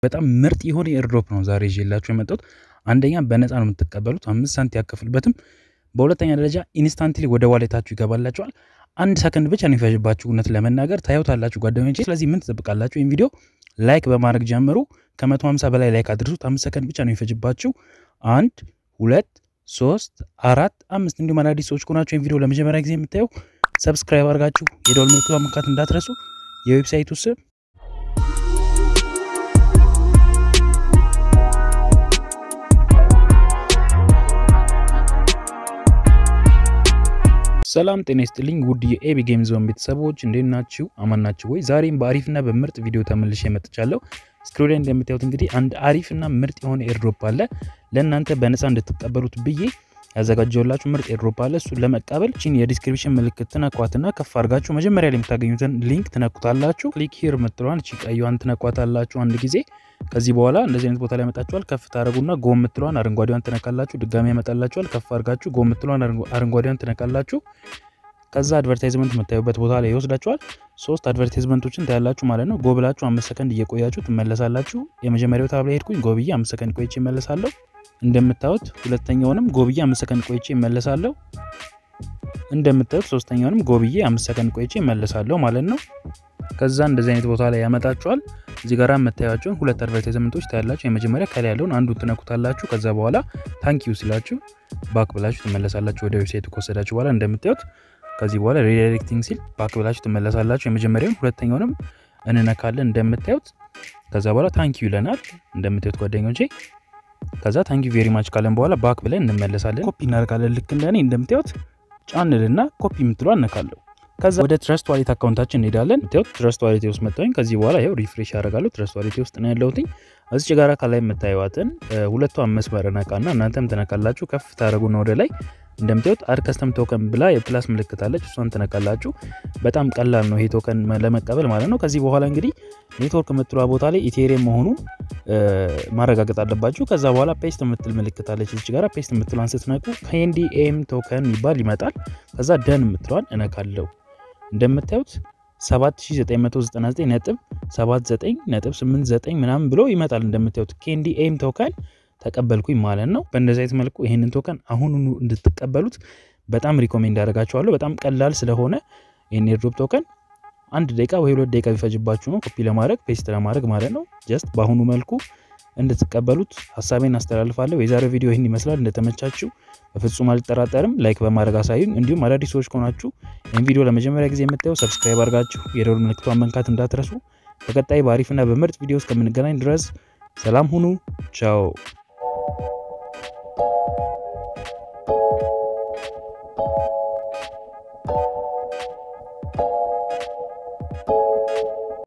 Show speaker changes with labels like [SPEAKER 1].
[SPEAKER 1] በጣም ምርጥ የሆነ ኤርድሮፕ ነው ዛሬ ይዤላችሁ የመጣሁት። አንደኛ በነፃ ነው የምትቀበሉት፣ አምስት ሳንቲ ያከፍልበትም። በሁለተኛ ደረጃ ኢንስታንትሊ ወደ ዋሌታችሁ ይገባላችኋል። አንድ ሰከንድ ብቻ ነው የሚፈጅባችሁ። እውነት ለመናገር ታዩታላችሁ ጓደኞቼ። ስለዚህ ምን ትጠብቃላችሁ? ይህን ቪዲዮ ላይክ በማድረግ ጀምሩ። ከመቶ ሀምሳ በላይ ላይክ አድርሱት። አምስት ሰከንድ ብቻ ነው የሚፈጅባችሁ። አንድ ሁለት ሶስት አራት አምስት። እንዲሁም አዳዲስ ሰዎች ከሆናችሁ ይህን ቪዲዮ ለመጀመሪያ ጊዜ የምታየው ሰብስክራይብ አድርጋችሁ የደወል ምልክቱን መንካት እንዳትረሱ። የዌብሳይቱ ስም ሰላም ጤና ይስጥልኝ ውድ የኤቢ ጌም ዞን ቤተሰቦች እንዴት ናችሁ? አማን ናችሁ ወይ? ዛሬም በአሪፍና በምርጥ ቪዲዮ ተመልሼ መጥቻለሁ። ስክሪን ላይ እንደምታዩት እንግዲህ አንድ አሪፍና ምርጥ የሆነ ኤርድሮፕ አለ ለእናንተ በነፃ እንድትቀበሉት ብዬ ያዘጋጀውላችሁ ምርጥ ኤርድሮፕ አለ። እሱን ለመቀበል ቺን የዲስክሪፕሽን ምልክት ትነኳትና ከፍ አድርጋችሁ መጀመሪያ ላይ የምታገኙትን ሊንክ ትነኩታላችሁ። ክሊክ ሂር የምትለዋን ቺ ቀይዋን ትነኳታላችሁ አንድ ጊዜ። ከዚህ በኋላ እንደዚህ አይነት ቦታ ላይ ያመጣችኋል። ከፍ ታደረጉና ጎ የምትለዋን አረንጓዴዋን ትነካላችሁ። ድጋሚ ያመጣላችኋል። ከፍ አድርጋችሁ ጎ የምትለዋን አረንጓዴዋን ትነካላችሁ። ከዛ አድቨርታይዝመንት የምታዩበት ቦታ ላይ ይወስዳችኋል። ሶስት አድቨርታይዝመንቶችን ታያላችሁ ማለት ነው። ጎ ብላችሁ አምስት ሰከንድ እየቆያችሁ ትመለሳላችሁ። የመጀመሪያው ታብ ላይ ሄድኩኝ። ጎ ብዬ አምስት ሰከንድ ቆይቼ ይመለሳለሁ። እንደምታዩት ሁለተኛውንም ጎብዬ አምስት ሰከንድ ቆይቼ ይመለሳለሁ። እንደምታዩት ሶስተኛውንም ጎብዬ አምስት ሰከንድ ቆይቼ ይመለሳለሁ ማለት ነው። ከዛ እንደዚህ አይነት ቦታ ላይ ያመጣችኋል። እዚህ ጋር የምታያቸውን ሁለት አድቨርታይዝመንቶች ታያላችሁ። የመጀመሪያ ከላይ ያለውን አንዱን ትነኩታላችሁ። ከዛ በኋላ ታንኪዩ ሲላችሁ ባክ ብላችሁ ትመለሳላችሁ። ወደ ዌብሳይቱ ከወሰዳችሁ በኋላ እንደምታዩት ከዚህ በኋላ ሪዳይሬክቲንግ ሲል ባክ ብላችሁ ትመለሳላችሁ። የመጀመሪያውን ሁለተኛውንም እንነካለን እንደምታዩት። ከዛ በኋላ ታንኪዩ ይለናል እንደምታዩት ጓደኞቼ ከዛ ታንኪ ቬሪ ማች ካለን በኋላ ባክ ብለን እንመለሳለን። ኮፒ እናደርጋለን። ልክ እንደኔ እንደምታዩት ጫንልና ኮፒ የምትለው አነካለሁ። ከዛ ወደ ትረስት ዋሌት አካውንታችን እንሄዳለን። ምታዩት ትረስት ዋሌቴ ውስጥ መጣሁኝ። ከዚህ በኋላ ይኸው ሪፍሬሽ ያደርጋለሁ። ትረስት ዋሌቴ ውስጥ ነው ያለሁትኝ። እዚች ጋራ ከላይ የምታዩዋትን ሁለቷን መስመር ነካና እናንተም ትነካላችሁ። ከፍ ታደረጉና ወደ ላይ እንደምታዩት አድ ከስተም ቶከን ብላ የፕላስ ምልክት አለች። እሷን ትነካላችሁ። በጣም ቀላል ነው ይሄ ቶከን ለመቀበል ማለት ነው። ከዚህ በኋላ እንግዲህ ኔትወርክ የምትሏ ቦታ ላይ ኢቴሪየም መሆኑን ማረጋገጥ አለባችሁ። ከዛ በኋላ ፔስት የምትል ምልክት አለች። እዚች ጋራ ፔስት የምትሏን ስትነቁ ከኤንዲ ኤም ቶከን የሚባል ይመጣል። ከዛ ደን የምትሏን እነካለው። እንደምታዩት 7999 ነጥብ 79 ነጥብ 89 ምናምን ብሎ ይመጣል። እንደምታዩት ኬንዲ ኤም ቶከን ተቀበልኩኝ ማለት ነው። በእንደዚህ አይነት መልኩ ይህንን ቶከን አሁኑኑ እንድትቀበሉት በጣም ሪኮሜንድ ያደርጋችኋለሁ። በጣም ቀላል ስለሆነ ይህን ኤርድሮፕ ቶከን አንድ ደቂቃ ወይ ሁለት ደቂቃ ቢፈጅባችሁ ነው ኮፒ ለማድረግ ፔስት ለማድረግ ማለት ነው። ጀስት በአሁኑ መልኩ እንድትቀበሉት ሀሳቤን አስተላልፋለሁ። የዛሬው ቪዲዮ ይህን ይመስላል። እንደተመቻችሁ በፍጹም አልጠራጠርም። ላይክ በማድረግ አሳዩኝ። እንዲሁም አዳዲስ ሰዎች ከሆናችሁ ይህን ቪዲዮ ለመጀመሪያ ጊዜ የምታየው ሰብስክራይብ አድርጋችሁ የደወል ምልክቷን መንካት እንዳትረሱ። በቀጣይ በአሪፍና በምርጥ ቪዲዮ እስከምንገናኝ ድረስ ሰላም ሁኑ። ቻው